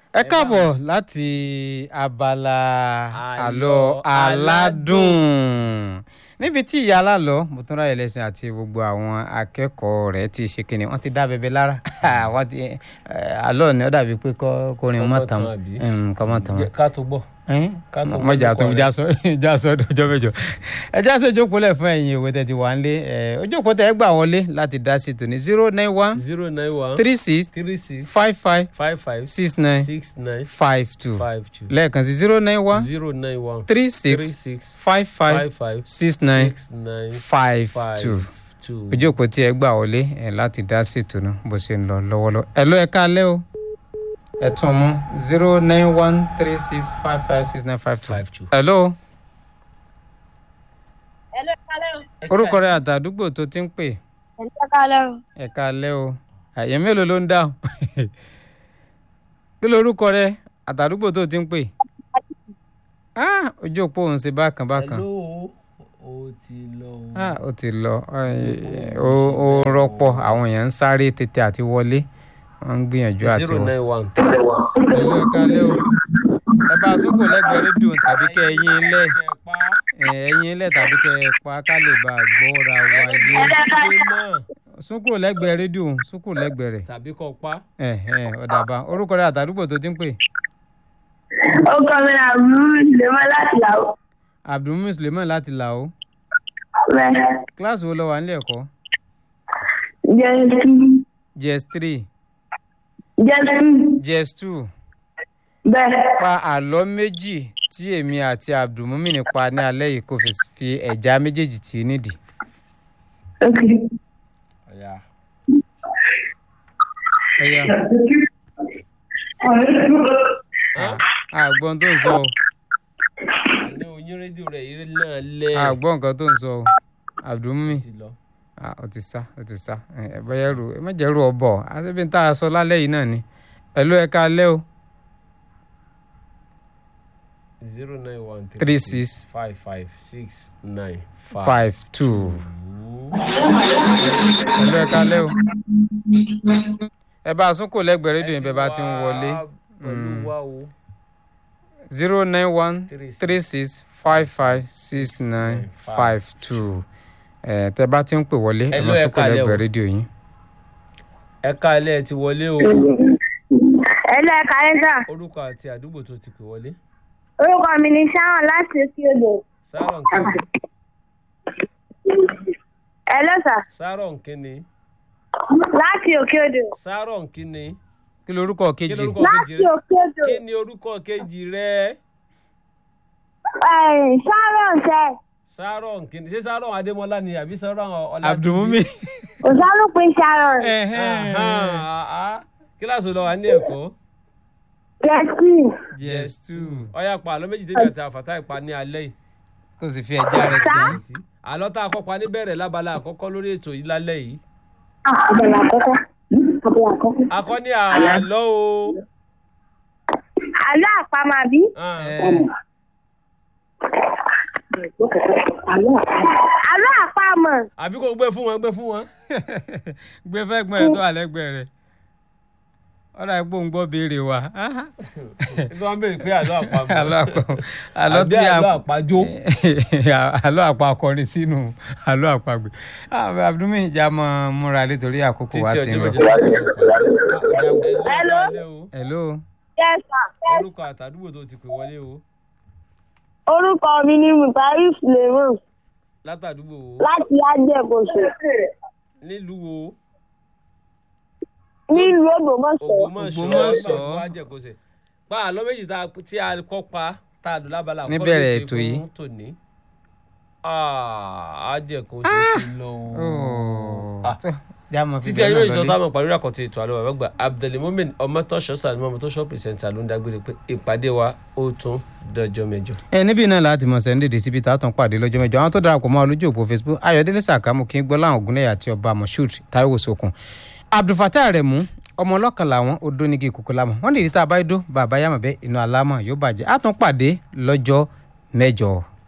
ẹ káàbọ̀ láti abala àlọ́ aládùn níbi tí ìyá alálọ́ mọ̀túnráyè lẹ́sìn àti gbogbo àwọn akẹ́kọ̀ọ́ rẹ̀ ti ṣe kíni wọ́n ti dá bẹbẹ lára wọ́n ti àlọ́ ni ó dàbí pé kọrin mọ́ tán kọ́ mọ́ tán ká tó gbọ́. Ká tó mọ̀jà tó gbọ́ já sọ já sọ ọjọ́ mẹ́jọ ẹ já sọ ìjókòó lẹ̀ fún ẹ̀yin ìwé tẹ̀ ti wà ń lé ojókòó tẹ̀ ẹ gbà wọlé láti dá sí tòní zero nine one zero nine one three six three six five five five five six nine six nine five two five two lẹ́ẹ̀kan sí zero nine one zero nine one three three six six five five five five six nine six nine five five two two. ojókòó tí ẹ gbà wọlé ẹ láti dá sí tòní bó ṣe ń lọ lọ́wọ́lọ́wọ́ ẹ ló ẹ káalẹ́ o ẹ tún mú zero nine one three six five five six nine five two. five two. hello Hello, kálẹ̀ o. orúkọ rẹ àtàdúgbò tó ti ń pè Hello, kálẹ̀ o. ẹ káalẹ́ o àyè mélòó ló ń dáhùn kí lorúkọ rẹ àtàdúgbò tó ti ń pè ah ojú òpó òun ṣe bákan bákan hello o ti lọ o. ah ó ti lọ ẹ, ó ó rọpò àwọn èèyàn ń sáré tètè àti wọlé wọn ń gbìyànjú àti zero wọlé. nine one three six. Hello, ẹ káalẹ́ o ẹ bá a sókò lẹ́gbẹ̀ẹ́ rédíò tàbí kẹ́ ẹyin ilẹ̀ ẹyin ilẹ̀ tàbí kẹ́ ẹ pa ká lè bá a gbọ́ra wáyé sókò lẹ́gbẹ̀ẹ́ rédíò sókò lẹ́gbẹ̀ẹ́ rẹ̀ tàbí kọ pa. ẹ ẹ ọ̀dàbà orúkọ rẹ àtàdúgbò tó ti ń pè Ó kọ́ mi náà mú lèmọ́ láti làwọ̀. abdulmumin suleiman láti là ó Bẹ́ẹ̀ kíláàsì wo lọ wà nílé ẹ̀kọ́ jẹ́ sí js three jẹ́ sí js two bẹ́ẹ̀. pa àlọ́ méjì tí èmi àti abdulmumin pa ní alẹ́ yìí kò fi fi ẹ̀já méjèèjì tì í nídìí. Ok. ọ̀ya. ẹ̀yà àgbọn tó ń sọ o àní oyin rédíò rẹ̀ eré náà lẹ̀. àgbọn nǹkan tó ń sọ o abdulmumin ti lọ. ah ó ti sá ó ti sá ẹ ẹ bẹ́ẹ̀ rú ẹ má jẹ́ rú ọ bọ̀ àti bí n tá a sọ lálẹ́ yìí náà ni ẹ ló ẹ ká lẹ́ o zero nine one Three six. five five six nine five. five two ẹ ló ẹ ká lẹ́ o ẹ bá a sún kò lẹ́gbẹ̀ẹ́ rédíò yẹn bẹ́ẹ̀ bá ti ń wọlé pẹ̀lú wa o. zero nine one Three six. three six five five six nine five two ẹ tẹ bá ti ń pè wọlé ẹ Ẹ má ló ẹ sún kò ká lẹ́ o. lẹ́gbẹ̀ẹ́ rédíò yín. ẹ̀ka ilé ẹ ti wọlé o. Hello, kálẹ̀ sà. orúkọ àti àdúgbò tó ti pè wọlé. Orúkọ mi ni Sharon láti òkè odò. sáárọ̀ nkíni. Hello, sà. sáárọ̀ nkíni. Láti òkè odò. sáárọ̀ nkíni. kí lorúkọ kí kejì lorúkọ Láti kejì rẹ. òkè odò. kí ni orúkọ kejì rẹ. Ẹ̀, Sharon sẹ́. sáárọ̀ nkíni ṣé sáárọ̀ adémọlá ni àbí sáárọ̀ ọlá. abdulmumin. Òsálùpín Sharon. kíláàsì lọ wà ní ẹ̀kọ́. Jẹ́ sí. yes two ọyá pa àlọ́ méjì débi àti àfàtà ìpa ní alẹ́ yìí. kò sì fi ẹja rẹ tì í. àlọ́ tá a kọ́ pa níbẹ̀rẹ̀ lábala àkọ́kọ́ lórí ètò yìí lálẹ́ yìí. Àbẹ̀lẹ̀ àkọ́kọ́. Àbẹ̀lẹ̀ àkọ́kọ́. akọ́ ní àlọ́ o. Àlọ́ àpamọ́ àbí? Ah. Ẹ, Àlọ́ àpamọ́. àbí kò gbé fún wọn gbé fún wọn. gbé fẹ́ gbọ́n ẹ̀ tó wà lẹ́gbẹ̀ẹ́ rẹ̀ ọ̀rọ̀ àìpò ń gbọ́ béèrè wa nítorí wọn béèrè pé àlọ́ àpamọ́. àlọ́ àpò àlọ́ àbí tí a àlọ́ àpájó. àlọ́ àpò akọrin sínú àlọ́ àpagbè abdulmi ìjà mọ múra nítorí àkókò wa títí ti ń ọjọ́ lọ. mẹ́jọ. Hello? hello Yes, sir. orúkọ àtàdúgbò tó ti pè wọlé o Orúkọ mi ni Mùtárí Suleiman látàdúgbò wo láti Ajẹ́kọ̀ṣe nílùú wo nílùú Ògbómọ̀ṣọ́. Ògbómọ̀ṣọ́ Ògbómọ̀ṣọ́. nígbà tí wọ́n á jẹ́ kó ṣe. pa àlọ́ méjì tá a- tí a kọ́ pa tá a lò lábala àkọ́kọ́ Níbẹ̀rẹ̀ lóde ètò yìí. fún tòní. Ah, á jẹ́ kó ṣe ti lọ o. Ah. jámọ fi títí ẹni méjì tó táwọn pàdé àkọ́tì ètò àlọ́ bàbá gbà abdulmumin ọmọtọ́ṣọ́ sàlùmọ́ ọmọtọ́ṣọ́ pìrìsẹ́ńtà ló ń dágbére pé ìpàdé wa ó tún dọjọ́ mẹ́jọ. ẹ níbí náà láti mọ̀ sẹ́ ń dèdè síbi tá a tún pàdé lọ́jọ́ mẹ́jọ àwọn tó darapọ̀ mọ́ olójú òpó facebook ayọ̀délé sàkámù kí n gbọ́ láwọn ògúnlẹ̀yà àti ọba moshood taiwo sokun abdulfatah aremu ọmọ ọlọ́kan làwọn odó nígi ìkókó lámọ̀ wọ́n lè rí tá a bá dó bàbá yàmọ̀ bẹ́ẹ̀ inú alámọ̀ yóò bàjẹ́ a tún pàdé lọ́jọ́ mẹ́jọ